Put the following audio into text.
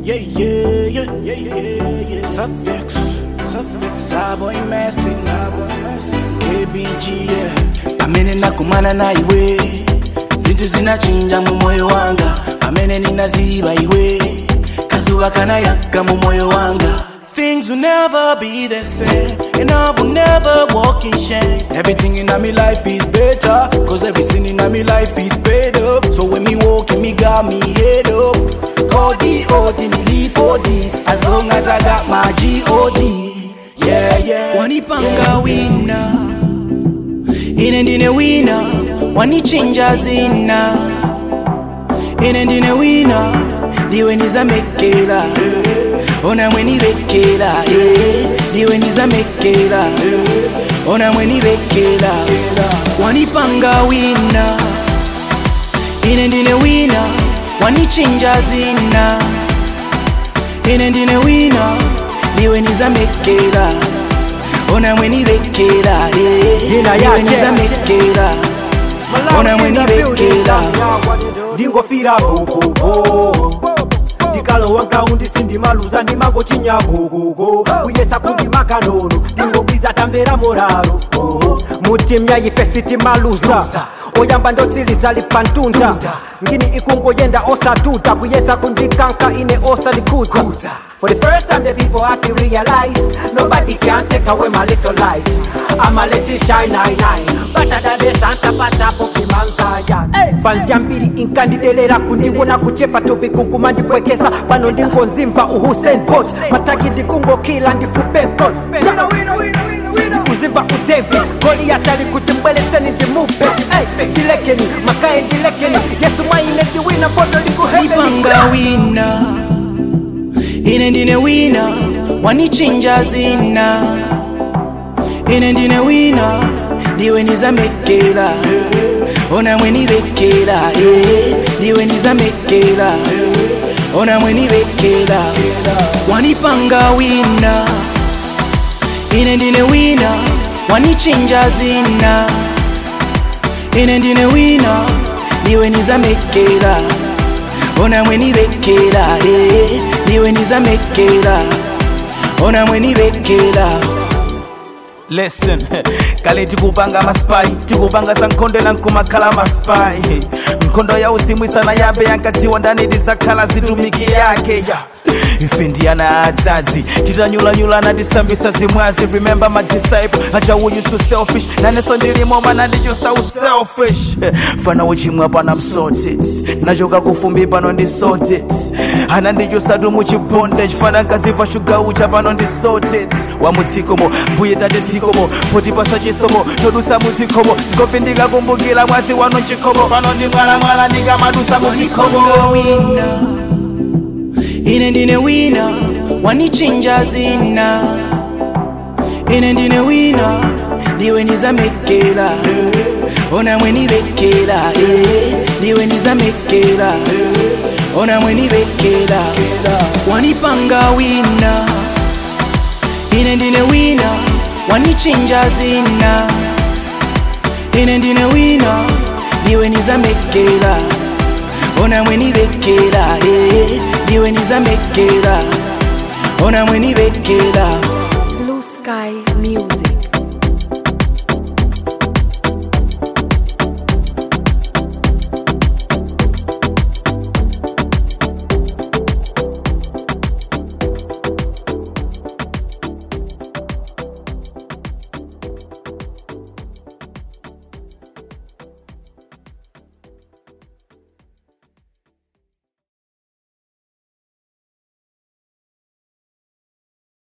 Yeah, yeah, yeah, yeah, yeah, yeah. Suffix, suffix. Sabo imesi, sabo imesi. KBG, yeah. Amene nakumana na iwe zinthu zinachinja mu moyo wanga amene ninaziba iwe kazuba kanayaka mu moyo wanga Things will never be the same And I will never walk in shame Everything in my life is better Cause everything in my life is paid up So when me walking, me got me head up Cody, Odi, nilipodi As long as I got my G-O-D Yeah, yeah Wanipanga wina Ine ndine wina Wanichinja zina Ine ndine wina Ndiwe nizamekela Ona mwenibekela eh. Ndiwe nizamekela Ona mwenibekela Wanipanga wina Ine ndine wina Wanichinja zina Ine ndine wina Ndiwe nizamekela Ona mwenibekela eh. Jina Ndiwe yake. nizamekela Ona mwenibekela ndingofira gogogo ndikalowa graundi sindimaluza ndimangochinya gogogo kuyesa kundimaka nono ndingobwiza tamvera moraro Oh, mutimya ife sitimaluza oyamba ndotsiliza lipantunda ngini ikungoyenda osatuta kuyesa kundikanka ine osalikudza For the first time the people have to realize Nobody can take away my little light I'm a little shine nine nine Better than the Santa Pata Pokimanzaya hey. Fans ya mbili inkandidelera kundiwona kuchepa tubikunkuma ndipwekesa pano ndingonzimva uhusen Bolt mataki ndikungokila ndifupenkol ndikuzimva udavid goliyati ali kuti mbweletseni ndimupe hey. ndilekeni makaye ndilekeni yesu mwaine ndiwina mbodo likuhebeni wanipanga wina ine ndine wina wanichinja zina ine ndine wina ndiwe nizamekela ona mwenibekela eh. ndiwe nizamekela ona mwenibekela wanipanga wina ine ndine wina wanichinja zina ine ndine wina ndiwe nizamekela ona mwenibekela eh. ndiwe nizamekela ona mwenibekela listen kale tikupanga maspai tikupanga za nkhondo na nkumakhala maspai nkhondo ya uzimu isana yabe yankadziwa ndani tizakhala zitumiki yake ya ife ndiyana adzadzi titanyulanyulana tisambisa zimwazi remember my disciple aja who used to selfish naneso ndilimo mana ndichosa uselfish fana uchimwa pano I'm sorted nachoka kufumbi pano ndi sorted ana ndichosatu muchibondage fana nkaziva shuga ucha pano ndi sorted wamudzikomo mbuye tate dzikomo potipasa chisomo chodusa muzikomo zikofi ndikakumbukira mwazi wanu mchikomo pano ndi mwalamwala ndikamadusa muzikomo wanipanga wina ine ndine wina wanichinja zina ine ndine wina ndiwe nizamekela ona mwenibekela eh. ndiwe nizamekela ona mwenibekela wanipanga wina ine ndine wina wanichinja zina ine ndine wina ndiwe nizamekela ona mwenibekela eh. ndiwe nizamekela ona mwenibekela Blue Sky Music.